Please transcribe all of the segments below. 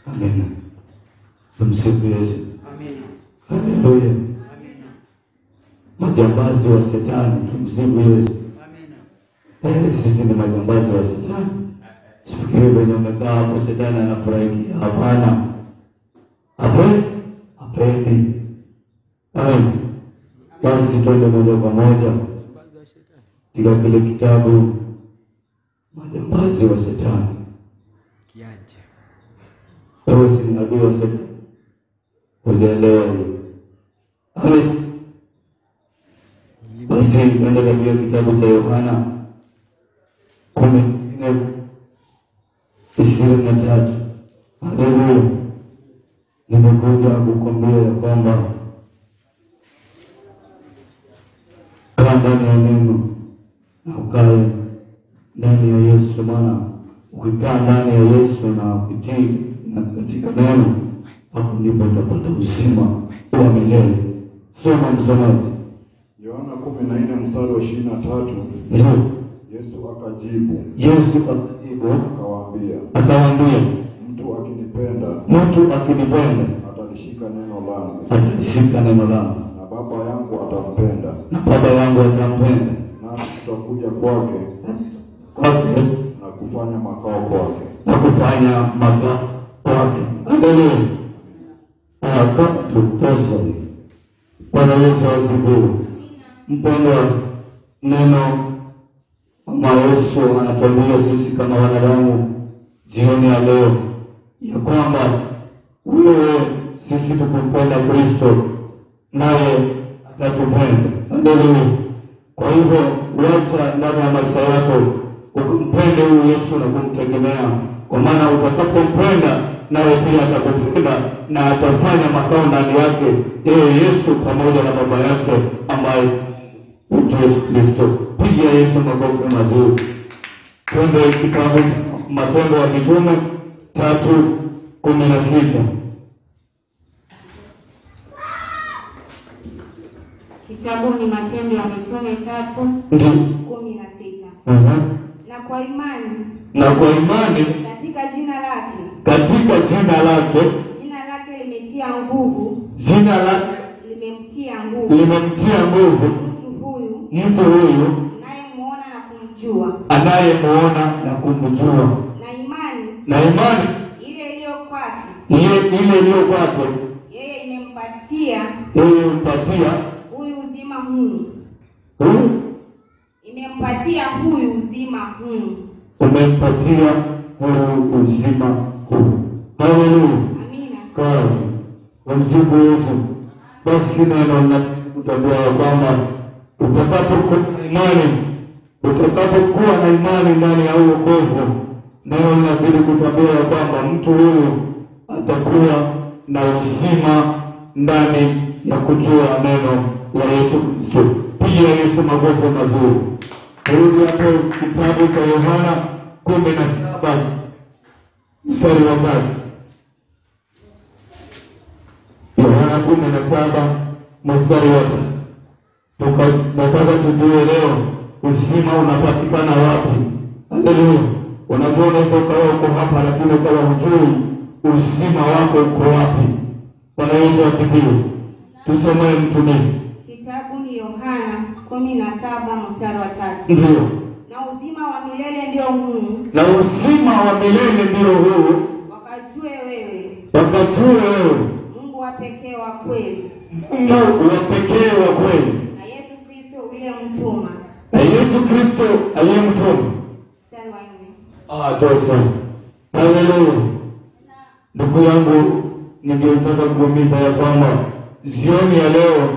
Amina. Tumsifu Yesu. Amina. Haleluya. Amina. Majambazi wa shetani, tumsifu Yesu. Amina. Eh, sisi ni majambazi wa shetani. Sifikiri venye umekaa hapo shetani anafurahikia. Hapana, hapendi, hapendi. Amen. Basi twende moja kwa moja katika kile kitabu majambazi wa shetani. Kiaje. Wewe si ni adui wa shetani, ulielewa hiyo? Amen. Basi twende katika kitabu cha Yohana kumi na nne ishirini na tatu. Haleluya! Nimekuja kukwambia ya kwamba kaa ndani ya neno na ukae ndani ya Yesu, maana ukikaa ndani ya Yesu na kutii na katika neno, hapo ndipo utapata uzima wa milele. Soma msomaji. Yohana kumi na nne mstari wa ishirini na tatu Ndio Yesu akajibu Yesu akajibu akawaambia, akawaambia, mtu akinipenda mtu akinipenda atalishika neno langu, atalishika neno langu, na Baba yangu atampenda, na Baba yangu atampenda, nasi tutakuja kwake kwake na kufanya makao kwake. na kufanya makao kwake. Haleluya! akatutosha. Bwana Yesu asifiwe. Mpendwa, neno kama Yesu anatuambia sisi kama wanadamu jioni ya leo ya kwamba wewe sisi tukumpenda Kristo naye atatupenda. Haleluya! Kwa hivyo wacha ndani ya maisha yako ukumpende huyu Yesu na kumtegemea, kwa maana utakapompenda naye pia atakupenda na atafanya makao ndani yake yeye Yesu pamoja na Baba yake ambaye ni Yesu Kristo. Piga Yesu makofi mazuri. Twende kitabu cha Matendo ya Mitume tatu kumi na sita. Kitabu ni Matendo ya Mitume tatu Ndio. kumi na sita. Aha. Na kwa imani Na kwa imani katika jina lake, katika jina lake, jina lake limetia nguvu, jina lake limemtia nguvu limemtia nguvu mtu huyu mtu huyu nayemuona na kumjua, anayemuona na kumjua, na imani na imani ile iliyo kwake ile ile iliyo kwake yeye imempatia yeye humpatia huyu uzima huu, huyu imempatia huyu uzima huu. umempatia huyu uzima huu. Haleluya, Amina. kazi wamsifu Yesu. Basi neno linatambua ya kwamba utakapokuwa na imani, utakapokuwa na imani ndani ya huo wokovu, neno linazidi kutambua ya kwamba mtu huyu atakuwa na uzima ndani ya kujua neno la Yesu Kristo. Piga Yesu magogo mazuri. Rudi hapo kitabu cha Yohana kumi na saba mstari wa tatu. Yohana kumi na saba mstari wa tatu. Tuka nataka tujue leo uzima unapatikana wapi? Haleluya! Unajua, unaweza ukawa uko hapa lakini ukawa hujui uzima wako uko wapi. Bwana Yesu asifiwe. Tusomee mtumishi. Kitabu ni Yohana kumi na saba mstari wa tatu. Ndio, Na uzima wa milele ndio huu, na uzima wa milele ndio huu, wakajue wewe wakajue wewe Mungu wa pekee wa kweli Mungu wa pekee wa kweli na Yesu Kristo uliyemtuma. na Yesu Kristo aliyemtuma. Mstari wa nne. Ah, tosha. Haleluya. Ndugu yangu, ningetaka kuumiza ya kwamba jioni ya leo,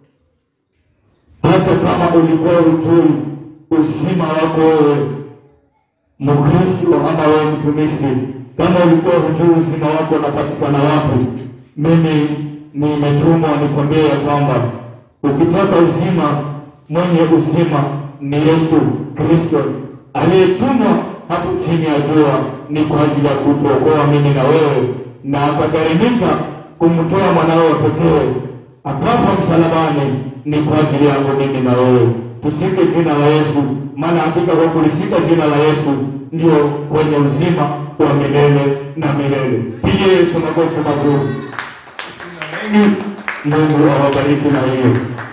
hata kama ulikuwa hujui uzima wako wewe Mkristo ama wewe mtumishi, kama ulikuwa hujui uzima wako unapatikana wapi, mimi nimetumwa nikwambie ya kwamba ukitaka uzima, mwenye uzima ni Yesu Kristo aliyetumwa hapo chini ya jua, ni kwa ajili ya kutuokoa mimi na wewe, na akagharimika kumtoa mwanawe wa pekee akafa msalabani, ni kwa ajili yangu mimi na wewe. Tushike jina la Yesu, maana hakika kwa kulishika jina la Yesu ndio kwenye uzima wa milele na milele. Pigie Yesu makofi mazuri. Wengi, Mungu awabariki na hiyo.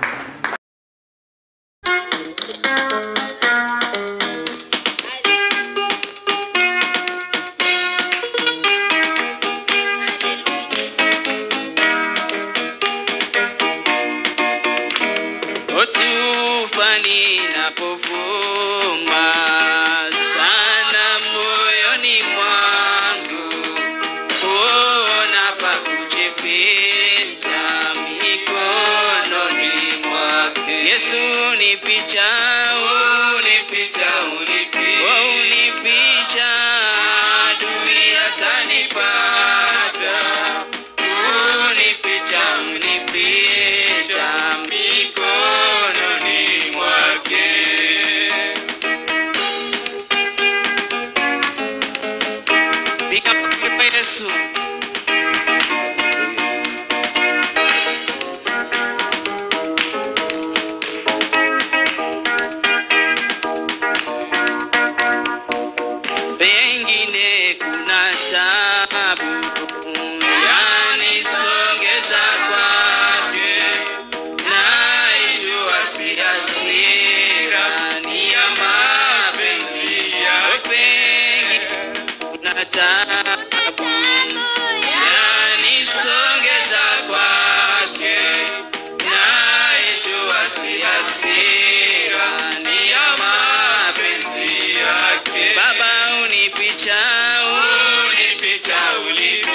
Tufani inapofuma sana moyoni mwangu, huona pa kujificha mikononi mwake. Yesu unificha, unificha, unificha, unificha, adui atanipata. Unificha, unificha, mikononi mwake. Piga makofi kwa Yesu. Pengine kuna sababu yanisongeza kwake, naijua si hasira, ni ya mapenzi yake. Pengine kuna taabu yanisongeza kwake, naijua si hasira, ni ya mapenzi yake. Baba unificha, unificha, unificha